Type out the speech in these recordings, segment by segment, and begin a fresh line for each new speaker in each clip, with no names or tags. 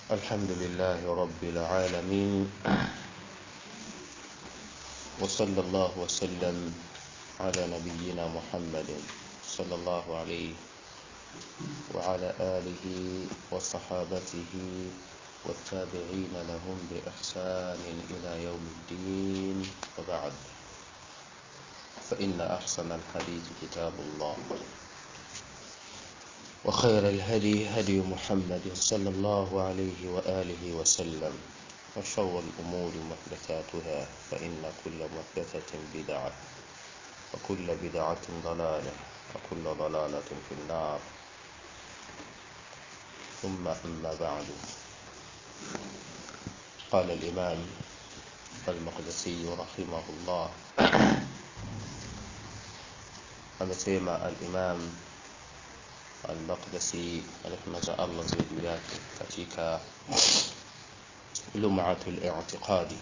الحمد لله رب العالمين وصلى الله وسلم على نبينا محمد صلى الله عليه وعلى آله وصحابته والتابعين لهم بإحسان إلى يوم الدين وبعد فإن أحسن الحديث كتاب الله وخير الهدي هدي محمد صلى الله عليه وآله وسلم وشر الأمور محدثاتها فإن كل محدثة بدعة وكل بدعة ضلالة وكل ضلالة في النار ثم أما بعد قال الإمام المقدسي رحمه الله amesema al-Imam al-Maqdisi rehma za Allah ziwe juu yake katika Lum'atul I'tiqadi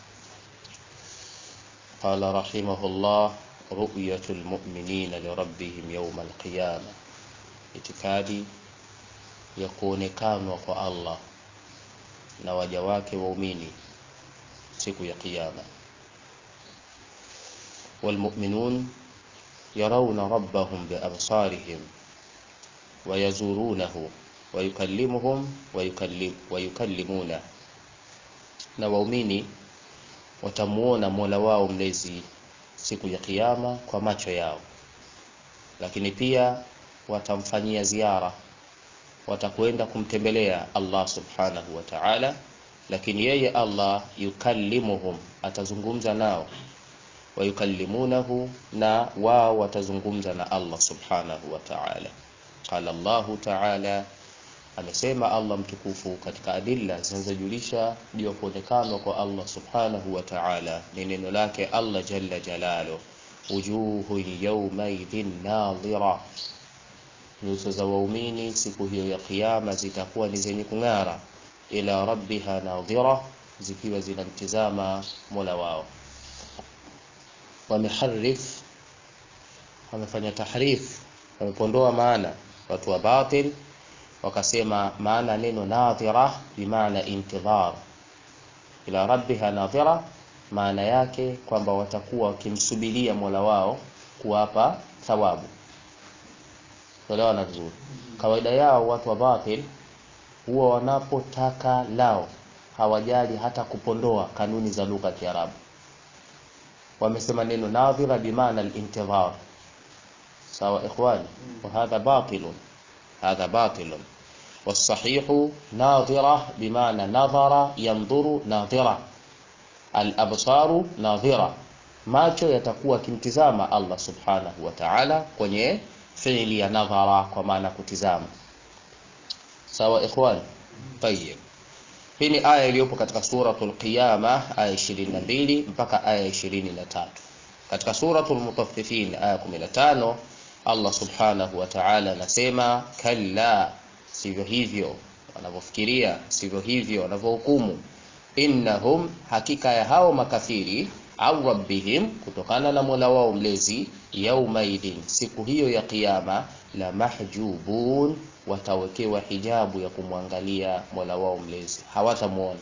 قال رحمه الله رؤية المؤمنين لربهم يوم القيامة itikadi ya kuonekanwa kwa Allah na waja wake waumini siku ya kiyama والمؤمنون يرون ربهم بأبصارهم ويزورونه ويكلمهم ويكلم ويكلمونه na waumini watamuona Mola wao mlezi siku ya kiyama kwa macho yao lakini pia watamfanyia ziara watakwenda kumtembelea Allah subhanahu wa ta'ala lakini yeye Allah yukallimuhum atazungumza nao wayukallimunahu na wao watazungumza na Allah subhanahu wa ta'ala qala Allahu ta'ala amesema Allah mtukufu katika adilla zinazojulisha juu ya kuonekana kwa Allah subhanahu wa ta'ala ni neno lake Allah jalla jalalo wujuhu yawmaidhin nadhira nyuso za waumini siku hiyo ya kiyama zitakuwa ni zenye kung'ara ila rabbiha nadhira zikiwa zinamtizama Mola wao wameharif wamefanya tahrif wamepondoa maana watu wa batil wakasema maana neno nadhira bimaana intidhar ila rabbiha nadhira maana yake kwamba watakuwa wakimsubiria Mola wao kuwapa thawabu Tuelewana vizuri. Kawaida yao watu wa batil huwa wanapotaka lao hawajali hata kupondoa kanuni za lugha ya Kiarabu. Wamesema neno nadhira bimaana al-intidhar. Sawa ikhwani? Wa hadha batilun. Hadha batilun. والصحيح ناظرة بمعنى نظر ينظر ناظرة الأبصار ناظرة macho yatakuwa kimtizama Allah subhanahu wa ta'ala kwenye fiili ya nadhara kwa maana kutizama sawa ikhwan tayyib hii ni aya iliyopo katika suratul qiyama aya 22 mpaka aya 23 katika suratul mutaffifin aya 15 Allah subhanahu wa ta'ala anasema kalla sivyo hivyo wanavyofikiria sivyo hivyo wanavyohukumu innahum hakika ya hao makafiri au rabbihim kutokana na Mola wao mlezi yaumaidin siku hiyo ya kiyama la mahjubun watawekewa hijabu ya kumwangalia Mola wao mlezi hawatamuona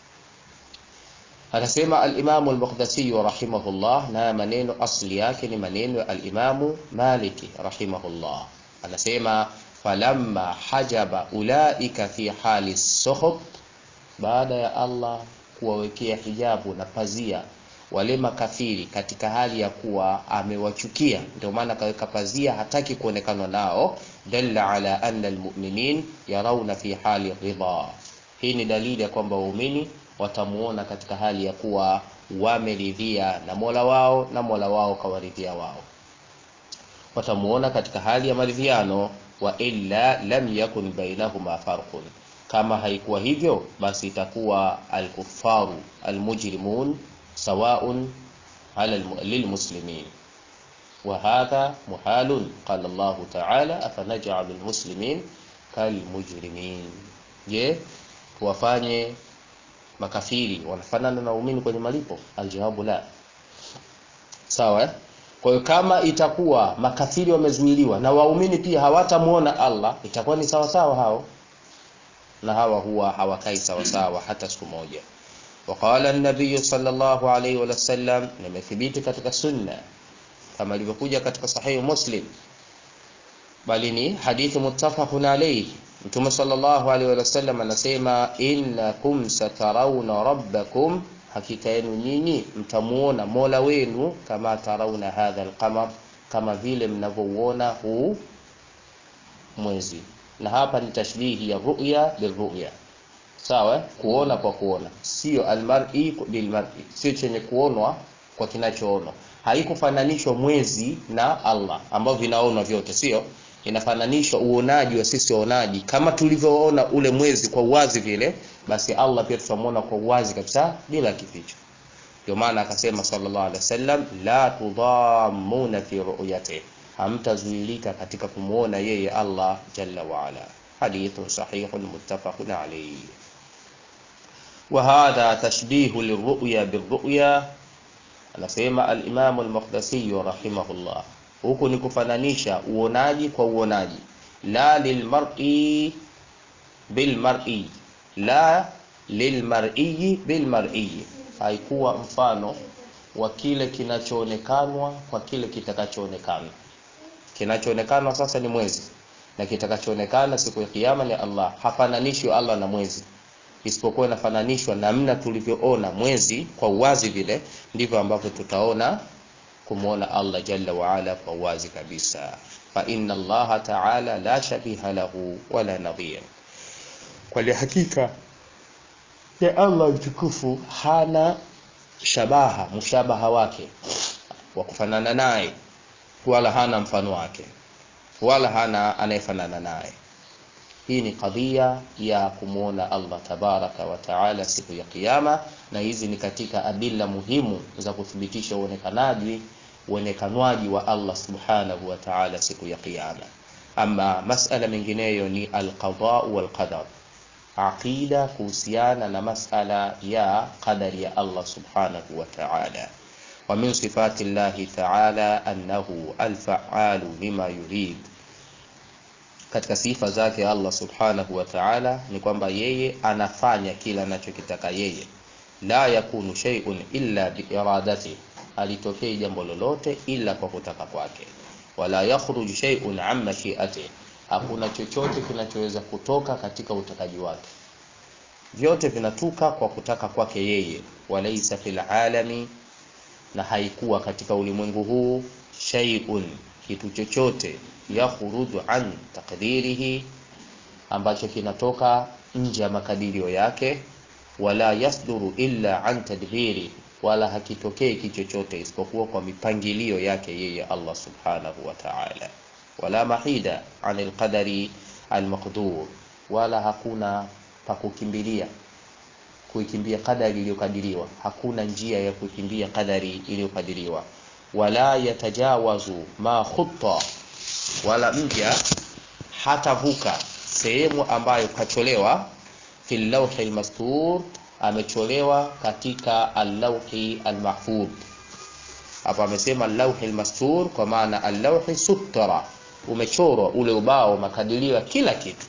anasema al-Imam al-Maqdisi rahimahullah na maneno asli yake ni maneno ya al-Imam Maliki rahimahullah anasema falamma hajaba ulaika fi hali sukhut baada ya Allah kuwawekea hijabu na pazia wale makafiri katika hali ya kuwa amewachukia ndio maana kaweka pazia hataki kuonekana nao dalla ala anna almu'minin yarawna fi hali ridha hii ni dalili ya kwamba waumini watamuona katika hali ya kuwa wameridhia na Mola wao na Mola wao kawaridhia wao watamuona katika hali ya maridhiano wa illa lam yakun bainahuma farqun kama haikuwa hivyo basi itakuwa alkufaru almujrimun سواء على للمسلمين وهذا محال قال الله تعالى أفنجعل المسلمين كالمجرمين je tuwafanye makafiri wanafanana na waumini kwenye malipo aljawabu la sawa eh? kwa hiyo kama itakuwa makafiri wamezuiliwa na waumini pia hawatamuona Allah itakuwa ni sawa sawa hao na hawa huwa hawakai sawasawa hata siku moja وقال النبي صلى الله عليه وسلم nimethibiti katika sunna kama ilivyokuja katika sahihi muslim bali ni hadithi muttafaqun alayhi mtume sallallahu alaihi wasallam anasema innakum satarawna rabbakum hakika yenu nyinyi mtamuona mola wenu kama tarauna hadha alqamar kama vile mnavyouona huu mwezi na hapa ni tashbihi ya ru'ya birru'ya sawa kuona kwa kuona sio almar'i bilmar'i sio chenye kuonwa kwa kinachoonwa haikufananishwa mwezi na Allah ambao vinaonwa vyote sio inafananishwa uonaji wa sisi waonaji kama tulivyoona ule mwezi kwa uwazi vile basi Allah pia tutamuona kwa uwazi kabisa bila kificho ndio maana akasema sallallahu alaihi wasallam la tudhammuna fi ru'yati hamtazuilika katika kumuona yeye Allah jalla wa ala hadithun sahihun muttafaqun alayhi وهذا تشبيه للرؤيا بالرؤيا anasema al-Imam al-Maqdisi rahimahullah huku ni kufananisha uonaji kwa uonaji la lilmar'i bilmar'i la lilmar'i bilmar'i haikuwa mfano wa kile kinachoonekanwa kwa kile kitakachoonekana kinachoonekana sasa ni mwezi na kitakachoonekana siku ya kiyama ni Allah hafananishwi Allah na mwezi isipokuwa inafananishwa namna tulivyoona mwezi kwa uwazi vile ndivyo ambavyo tutaona kumwona Allah jalla wa ala kwa uwazi kabisa fa inna Allah ta'ala la shabiha lahu wala nadhir kwa hakika ya Allah mtukufu hana shabaha mushabaha wake wa kufanana naye wala hana mfano wake wala hana anayefanana naye hii ni kadhia ya kumwona Allah tabaraka wa taala siku ya kiyama na hizi ni katika adila muhimu za kuthibitisha uonekanaji uonekanwaji wa Allah subhanahu wa ta'ala siku ya kiyama ama masala mengineyo ni alqada wal qadar aqida kuhusiana na masala ya qadari ya Allah subhanahu wa ta'ala wa min sifati Allah ta'ala annahu alfa'alu lima yurid katika sifa zake Allah subhanahu wa ta'ala ni kwamba yeye anafanya kila anachokitaka yeye la yakunu shay'un illa biiradati alitokei jambo lolote ila kwa kutaka kwake wala yakhruju shay'un an mashi'ati hakuna chochote kinachoweza kutoka katika utakaji wake vyote vinatuka kwa kutaka kwake yeye walaysa fil alami na haikuwa katika ulimwengu huu shay'un kitu chochote yakhruju an taqdirihi ambacho kinatoka nje ya makadirio yake wala yasduru illa an tadbiri wala hakitokei kichochote isipokuwa kwa mipangilio yake yeye Allah subhanahu wa ta'ala wala mahida anil qadari almaqdur wala hakuna pa kukimbilia kuikimbia kadari iliyokadiriwa hakuna njia ya kukimbia kadari iliyokadiriwa wala yatajawazu ma khutta wala mja hatavuka sehemu ambayo kacholewa fil lawhi almastur amecholewa katika al-lawhi al-mahfudh hapa amesema al-lawhi al-mastur kwa maana al-lawhi sutra umechorwa ule ubao makadirio kila kitu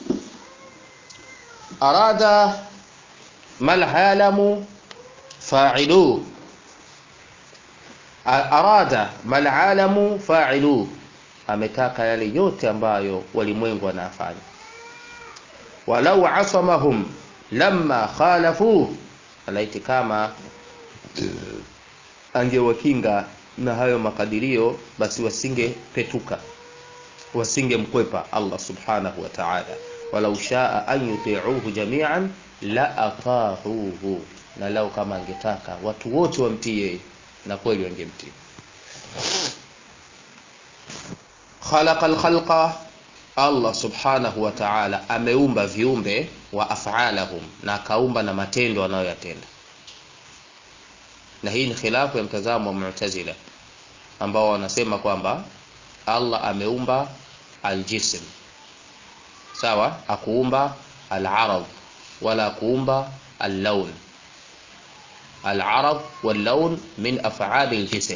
arada malhalamu fa'ilu arada malalamu fa'ilu ametaka yale yote ambayo walimwengu wanafanya walau asamahum lamma khalafu alaiti kama angewakinga na hayo makadirio basi wasingepetuka wasingemkwepa Allah subhanahu wa ta'ala walau shaa an yuti'uhu jami'an la ata'uhu na lau kama angetaka watu wote wamtii yeye na kweli wangemtii khalaqa al-khalqa Allah subhanahu wa ta'ala ameumba viumbe wa af'alahum na akaumba na matendo wanayoyatenda na hii ni khilafu ya mtazamo wa Mu'tazila ambao wanasema kwamba Allah ameumba aljism sawa akuumba al-arad wala kuumba al-lawn al-arad wal-lawn min af'ali al-jism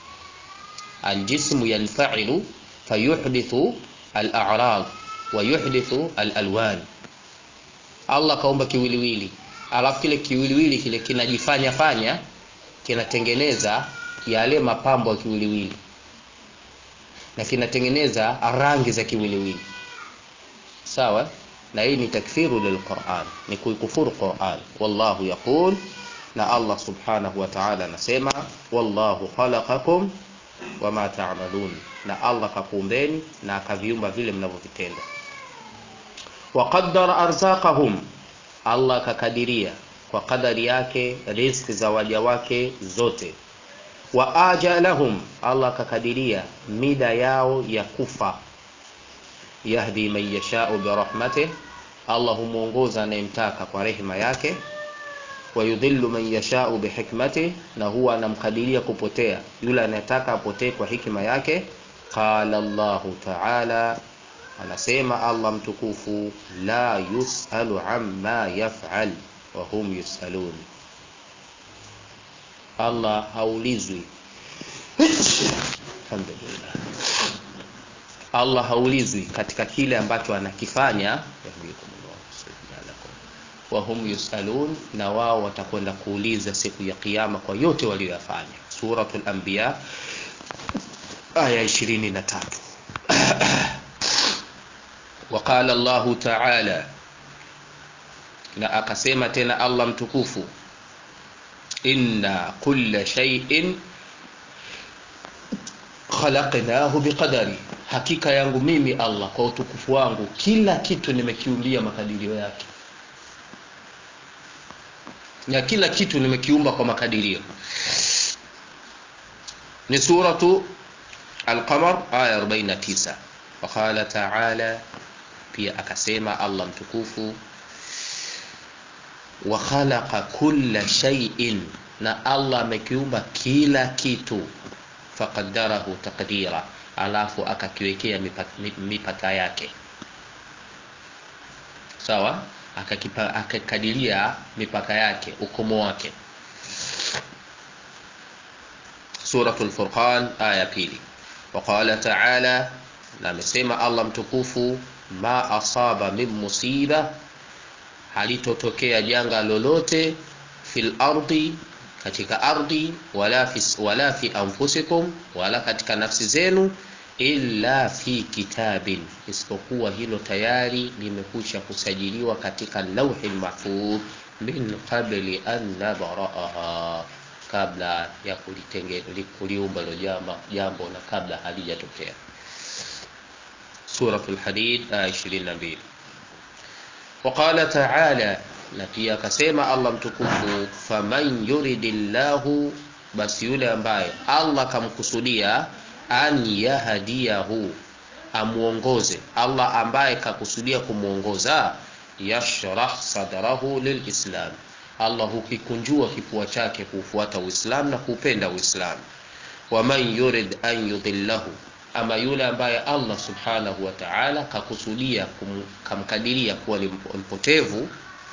الجسم ينفعل فيحدث الأعراض ويحدث الألوان Allah kaumba kiwiliwili alafu kile kiwiliwili kile kinajifanya fanya kinatengeneza yale mapambo ya kiwiliwili na kinatengeneza rangi za kiwiliwili sawa na hii ni takfiru lilquran ni kuikufuru quran wallahu yaqul na allah subhanahu wa ta'ala anasema wallahu khalaqakum wama ta'malun na allah kakuumbeni na akaviumba vile mnavyovitenda waqaddara arzaqahum allah kakadiria kwa kadari yake riziki za waja wake zote wa ajalahum allah akakadiria mida yao ya kufa yahdi man yashau birahmatih allah humwongoza anayemtaka kwa rehema yake wayudhillu man yashau bihikmatih na huwa anamkadiria kupotea yule anayetaka apotee kwa hikima yake qala llahu taala anasema allah mtukufu la yusalu amma yafal wa hum yusalun allah haulizwi alhamdulillah allah haulizwi katika kile ambacho anakifanya wahum yusalun na wao watakwenda kuuliza siku ya kiyama kwa yote walioyafanya suratul anbiya aya 23 وقال الله تعالى na akasema tena allah mtukufu inna kulla shay'in khalaqnahu biqadari hakika yangu mimi allah kwa utukufu wangu kila kitu nimekiumbia makadirio yake na kila kitu nimekiumba kwa makadirio ni suratu alqamar aya 49 waqala taala pia akasema allah mtukufu wa khalaqa kulla shay'in na allah amekiumba kila kitu faqaddarahu taqdira alafu akakiwekea mipaka, mipaka yake sawa akakipa, akakadiria mipaka yake ukomo wake suratul furqan aya pili waqala taala na amesema allah mtukufu ma asaba min musiba halitotokea janga lolote fil ardi katika ardhi wala fi, wala fi anfusikum wala katika nafsi zenu illa fi kitabin isipokuwa hilo tayari limekwisha kusajiliwa katika lauhi mahfudh min qabli an nabraaha kabla ya kuliumba hilo jambo na kabla halijatokea suratul hadid aya 22 وقال تعالى na pia akasema allah mtukufu faman yuridillahu basi yule ambaye allah kamkusudia an yahdiyahu amuongoze allah ambaye kakusudia kumwongoza yashrah sadrahu lilislam allah hukikunjua kifua chake kuufuata uislam na kuupenda uislam waman yurid an yudhillahu ama yule ambaye allah subhanahu wa taala kakusudia kamkadiria kuwa ni mpotevu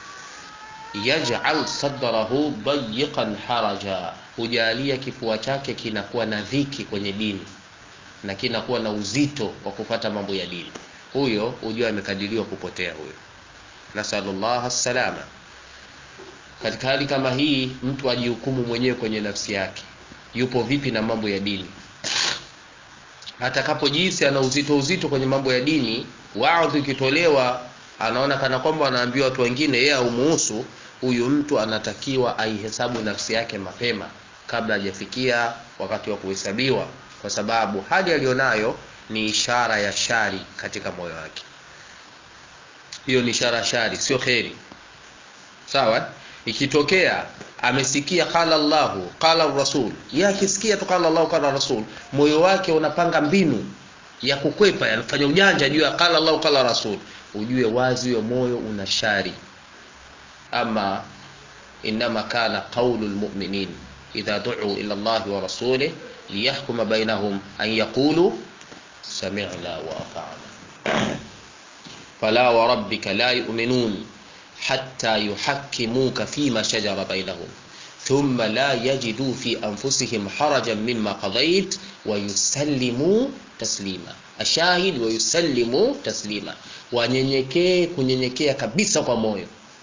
yaj'al sadrahu dayiqan haraja hujalia kifua chake kinakuwa na dhiki kwenye dini na kinakuwa na uzito wa kupata mambo ya dini huyo hujua amekadiriwa kupotea huyo nasalullah salama katika hali kama hii mtu ajihukumu mwenyewe kwenye nafsi yake yupo vipi na mambo ya dini atakapojihisi ana uzito uzito kwenye mambo ya dini waadhi ikitolewa anaona kana kwamba anaambiwa watu wengine yeye aumuhusu huyu mtu anatakiwa aihesabu nafsi yake mapema kabla hajafikia wakati wa kuhesabiwa kwa sababu hali aliyonayo ni ishara ya shari katika moyo wake hiyo ni ishara ya shari sio kheri sawa ikitokea amesikia qala llahu qala rasul ye akisikia tu qala llahu qala rasul moyo wake unapanga mbinu ya kukwepa yanafanya ujanja juu ya qala llahu qala rasul ujue wazi huyo moyo una shari ama inama kana qaulu lmuminin idha duu ila llahi wa rasulih liyahkuma bainahum an yaqulu samina wa atana fala warabbika la yuminun حتى يحكموك فيما شجر بينهم ثم لا يجدوا في أنفسهم حرجا مما قضيت ويسلموا taslima ashahid wayusallimu taslima wanyenyekee kunyenyekea kabisa kwa moyo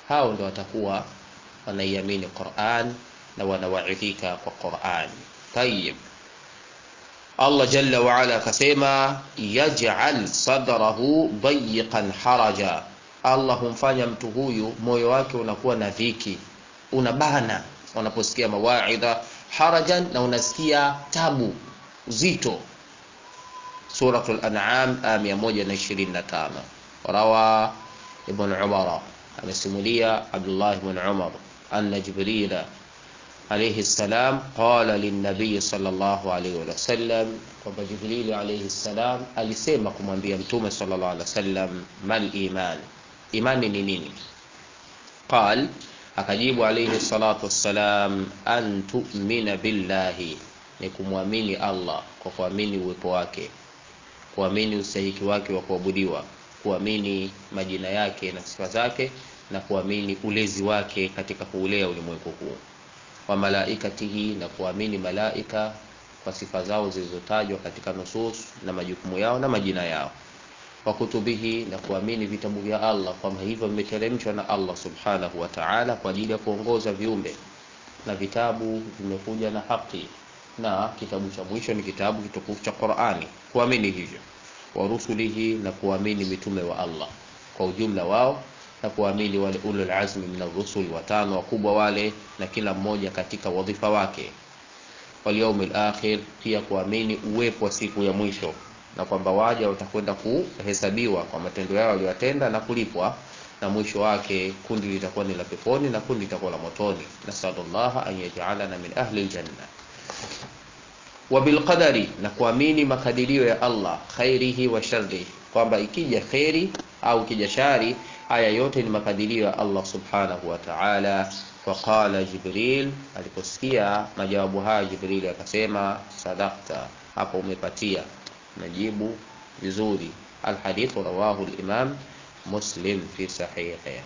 hao ndio watakuwa wanaiamini Qur'an na wanawaidhika kwa Qur'an. Tayyib. Allah jalla wa ala akasema yaj'al sadrahu dayiqan haraja, Allah humfanya mtu huyu moyo wake unakuwa na dhiki, unabana unaposikia mawaidha, harajan, na unasikia tabu uzito. Suratul An'am aya 125. Rawa Ibn Umar, amesimulia Abdullah ibn Umar anna Jibrila alayhi salam qala linnabiy sallallahu alayhi wa sallam, kwamba Jibrili alayhi salam alisema kumwambia Mtume sallallahu alayhi wasallam, mal iman, imani ni nini? Qal, akajibu alayhi salatu wassalam, an tu'mina billahi, ni kumwamini Allah kwa kuamini uwepo wake, kuamini ustahiki wake wa kuabudiwa, kuamini majina yake na sifa zake, na kuamini ulezi wake katika kuulea ulimwengu huu wa malaikatihi na kuamini malaika kwa sifa zao zilizotajwa katika nusus na majukumu yao na majina yao, wa kutubihi na kuamini vitabu vya Allah kwamba hivyo vimeteremshwa na Allah subhanahu wa ta'ala kwa ajili ya kuongoza viumbe, na vitabu vimekuja na haki, na kitabu cha mwisho ni kitabu kitukufu cha Qur'ani, kuamini hivyo, wa rusulihi na kuamini mitume wa Allah kwa ujumla wao na kuamini wale ulul azmi min ar-rusul watano wakubwa wale, na kila mmoja katika wadhifa wake. Wal yawmil akhir, pia kuamini uwepo wa siku ya mwisho na kwamba waja watakwenda kuhesabiwa kwa matendo yao waliyotenda na kulipwa, na mwisho wake kundi litakuwa ni la peponi na kundi litakuwa la motoni. Nasallallahu an yaj'alana min ahli aljanna. Wa bil qadari, na kuamini makadirio ya Allah khairihi wa sharrihi, kwamba ikija khairi au ikija shari haya yote ni makadirio ya Allah subhanahu wa ta'ala. Faqala Jibril, aliposikia majawabu haya Jibril akasema, sadaqta, hapo umepatia najibu vizuri. Alhadithu rawahu al-Imam Muslim fi sahihi.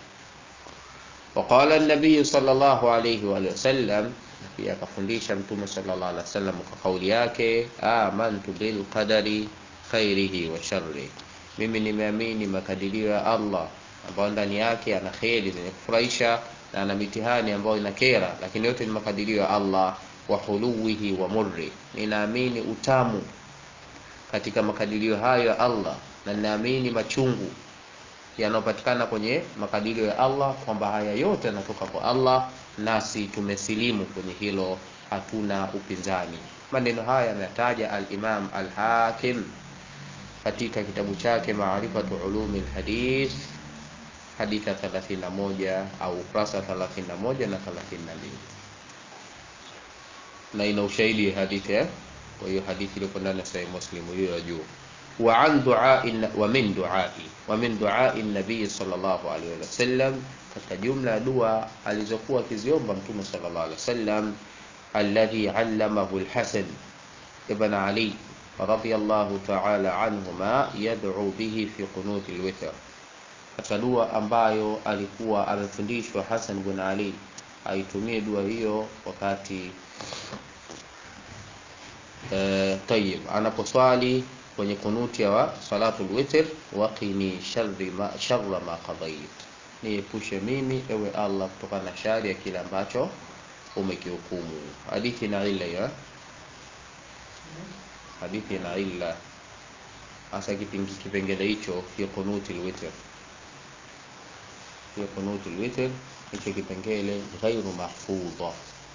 Waqala an-nabiy sallallahu alayhi wa sallam, pia akafundisha Mtume sallallahu alayhi wasallam kwa kauli yake, amantu bil qadari khairihi wa sharrihi, mimi nimeamini makadirio ya Allah ambayo ndani yake ana kheri zenye kufurahisha na ana mitihani ambayo inakera, lakini yote ni makadirio ya Allah. Wa huluwihi wa murri, ninaamini utamu katika makadirio hayo ya Allah, na ninaamini machungu yanayopatikana kwenye makadirio ya Allah, kwamba haya yote yanatoka kwa Allah, nasi tumesilimu kwenye hilo, hatuna upinzani. Maneno haya ametaja al-Imam al-Hakim katika kitabu chake Maarifatu Ulumi al-Hadith hadithi ya 31 au ukurasa 31 na 32, na ina ushahidi hadithi eh? Kwa hiyo hadithi iliyo ndani ya Sahih Muslim hiyo ya juu. Wa an du'ai wa min du'ai wa min du'ai nabii sallallahu alaihi wasallam, katika jumla ya dua alizokuwa akiziomba Mtume sallallahu alaihi wasallam, alladhi allamahu al-Hasan ibn Ali radiyallahu ta'ala anhuma yad'u bihi fi qunut al-witr katika dua ambayo alikuwa amefundishwa Hassan bin Ali aitumie dua hiyo wakati e, tayib anaposwali kwenye kunuti ya salatul witr, waqini sharri ma sharra ma qadait, niepushe mimi ewe Allah kutokana na shari ya kile ambacho umekihukumu. Hadithi na illa ya hadithi na illa hasa kipengele hicho fi kunuti alwitr hiyo kunutu alwitr, hicho kipengele ghairu mahfudha,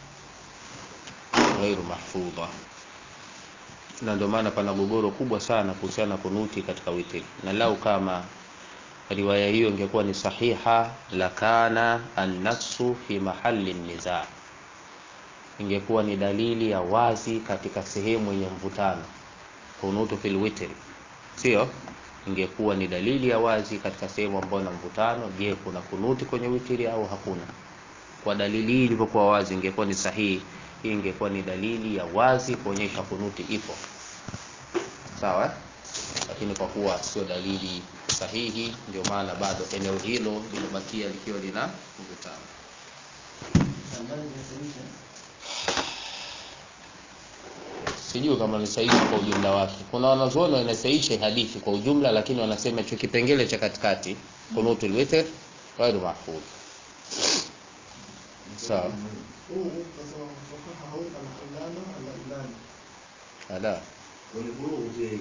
ghairu mahfudha, na ndio maana pana gogoro kubwa sana kuhusiana na kunuti katika witri, na lau kama riwaya hiyo ingekuwa ni sahiha, lakana annafsu fi mahali niza, ingekuwa ni dalili ya wazi katika sehemu yenye mvutano. Kunutu fil witri, sio ingekuwa ni dalili ya wazi katika sehemu ambayo na mvutano. Je, kuna kunuti kwenye witiri au hakuna? Kwa dalili hii ilivyokuwa wazi, ingekuwa ni sahihi. Hii ingekuwa ni dalili ya wazi kuonyesha kunuti ipo, sawa. Lakini kwa kuwa sio dalili sahihi, ndio maana bado eneo hilo limebakia likiwa lina mvutano. Sijui kama ni sahihi kwa ujumla wake. Kuna wanazuoni wanasahihisha hadithi kwa ujumla, lakini wanasema hicho kipengele cha katikati kunutul witr ghairu mahfudh, sawa
huu kasema fuqaha hau al-allama al-allani
ala
والبلوغ في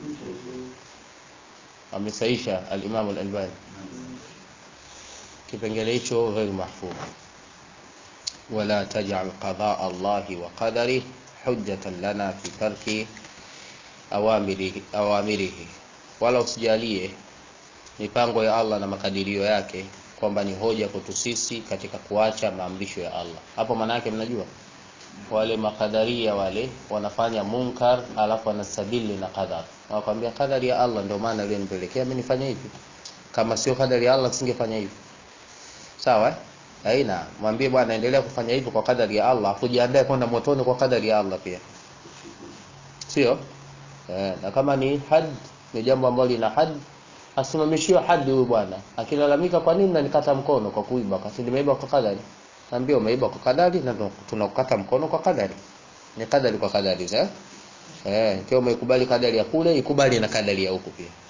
amesaisha al-Imam al-Albani kipengele hicho ghairu mahfudh wala taj'al qadaa Allahi wa qadarihi hujjatan lana fi tarki awamirihi, awamirihi wala usijalie mipango ya Allah na makadirio yake kwamba ni hoja kwetu sisi katika kuacha maamrisho ya Allah hapo maana yake mnajua wale makadaria wale wanafanya munkar alafu wanastabili na qadar wanakwambia kadari ya Allah ndio maana ilionipelekea mimi nifanye hivi kama sio kadari ya Allah singefanya hivi sawa eh? aina mwambie bwana endelea kufanya hivyo kwa kadari ya Allah kujiandae kwenda motoni kwa kadari ya Allah pia sio eh, na kama ni had ni jambo ambalo lina had asimamishiwe hadi huyu bwana akilalamika kwa nini nanikata mkono kwa kuiba wakati nimeiba kwa kadari naambia umeiba kwa kadari na ndo- tunakukata mkono kwa kadari ni kadari kwa kadari eh eh ikiwa umeikubali kadari ya kule ikubali na kadari ya huku pia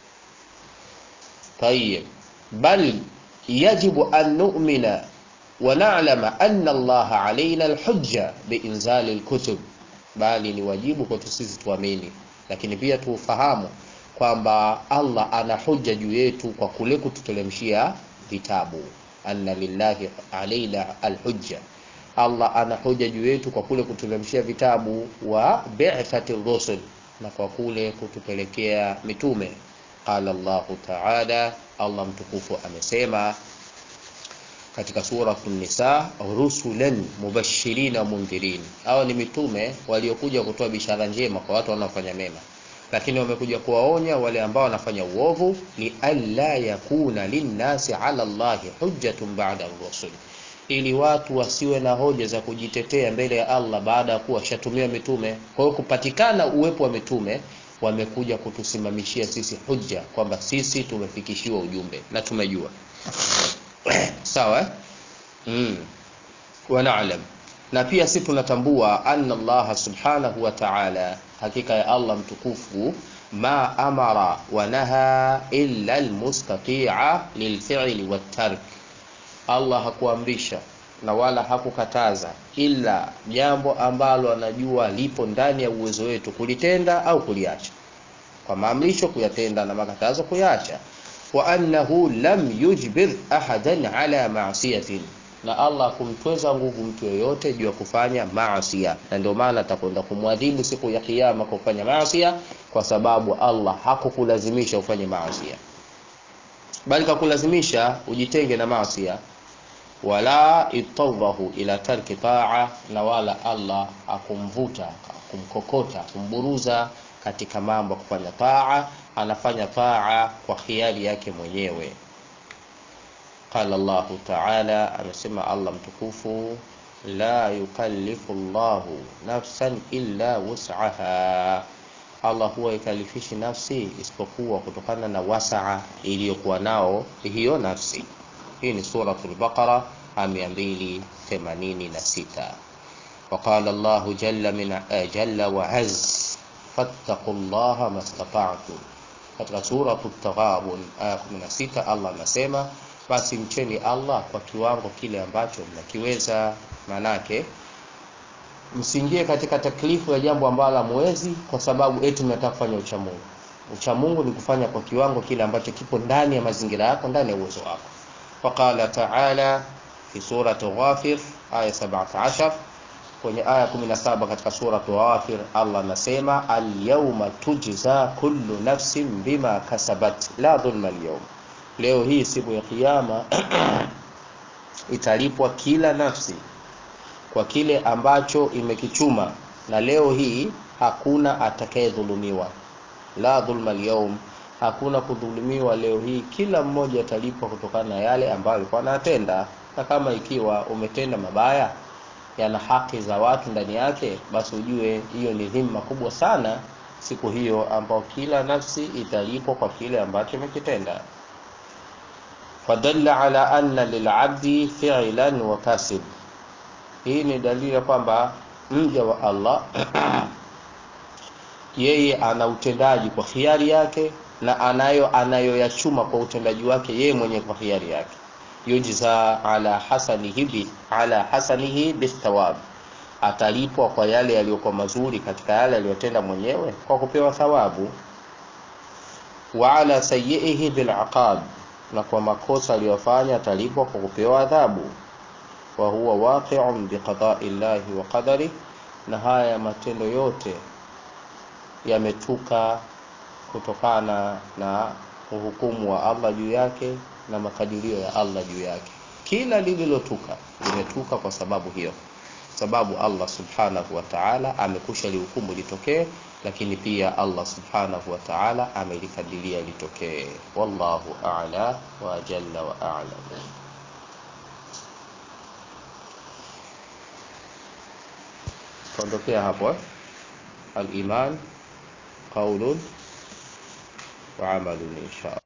طيب بل يجب أن نؤمن ونعلم أن الله علينا الحجة بإنزال الكتب bali ni wajibu kwetu sisi tuamini lakini pia tufahamu kwamba Allah ana hujja juu yetu kwa kule kututelemshia vitabu anna lillahi alaina alhujja Allah ana hujja juu yetu kwa kule kututelemshia vitabu wa bi'thati rusul na kwa kule kutupelekea mitume qala Allah ta'ala Allah mtukufu amesema katika suratu nisa rusulan mubashirin wa mundhirin hao ni mitume waliokuja kutoa bishara njema kwa watu wanaofanya mema lakini wamekuja kuwaonya wale ambao wanafanya uovu li alla yakuna linnasi ala Allahi hujjatun ba'da rusul ili watu wasiwe na hoja za kujitetea mbele ya Allah baada ya kuwa shatumiwa mitume kwa hiyo kupatikana uwepo wa mitume wamekuja kutusimamishia sisi hujja kwamba sisi tumefikishiwa ujumbe na tumejua sawa eh? mm. wa na'lam na pia si tunatambua anna Allah subhanahu wa ta'ala hakika ya Allah mtukufu ma amara wa naha illa almustati'a lilfi'li wattark Allah hakuamrisha na wala hakukataza ila jambo ambalo anajua lipo ndani ya uwezo wetu kulitenda au kuliacha kwa maamrisho kuyatenda na makatazo kuyaacha wa annahu lam yujbir ahadan ala ma'siyatin na Allah kumtweza nguvu mtu yoyote juu ya kufanya maasiya na ndio maana atakwenda kumwadhibu siku ya kiyama kwa kufanya maasiya kwa sababu Allah hakukulazimisha ufanye maasiya bali kakulazimisha ujitenge na maasiya wala itawdahu ila tarki taa na wala Allah akumvuta akumkokota akumburuza katika mambo ya kufanya taa anafanya taa kwa khiari yake mwenyewe qala Allah ta'ala amesema Allah mtukufu la yukallifu Allahu nafsan illa wus'aha Allah huwa ikalifishi nafsi isipokuwa kutokana na wasaa iliyokuwa nao hiyo nafsi hii ni suratul baqara aya 286 وقال الله جل من جل وعز فاتقوا الله ما استطعتم katika sura at-taghabun aya 16 Allah anasema basi mcheni Allah kwa kiwango kile ambacho mnakiweza manake msiingie katika taklifu ya jambo ambalo hamwezi kwa sababu eti mnataka kufanya uchamungu uchamungu ni kufanya kwa kiwango kile ambacho kipo ndani ya mazingira yako ndani ya uwezo wako فقال تعالى في سورة غافر آية 17 kwenye aya 17 katika sura Ghafir Allah anasema al-yawma tujza kullu nafsin bima kasabat la dhulma al-yawm leo hii siku ya kiyama italipwa kila nafsi kwa kile ambacho imekichuma na leo hii hakuna atakayedhulumiwa la dhulma al-yawm hakuna kudhulumiwa leo hii kila mmoja atalipwa kutokana na yale ambayo alikuwa anatenda na kama ikiwa umetenda mabaya yana haki za watu ndani yake basi ujue hiyo ni dhima kubwa sana siku hiyo ambao kila nafsi italipwa kwa kile ambacho imekitenda fadalla ala anna lilabdi fi'lan wa kasib hii ni dalili ya kwamba mja wa Allah yeye ana utendaji kwa khiari yake na anayo anayoyachuma kwa utendaji wake yeye mwenyewe kwa hiari yake yujza ala hasanihi bi, ala hasanihi bithawab atalipwa kwa yale yaliyokuwa mazuri katika yale aliyotenda mwenyewe kwa kupewa thawabu wa ala sayyihi bil aqab na kwa makosa aliyofanya atalipwa kwa kupewa adhabu wa huwa waqi'un bi qada'i llahi wa qadari na haya matendo yote yametuka kutokana na uhukumu wa Allah juu yake na makadirio ya Allah juu yake kila lililotuka limetuka kwa sababu hiyo sababu Allah subhanahu wa ta'ala amekusha lihukumu litokee lakini pia Allah subhanahu wa ta'ala amelikadiria litokee wallahu a'la wa jalla wa a'lam tuondokea hapo eh? al-iman qaulun wa amalun insha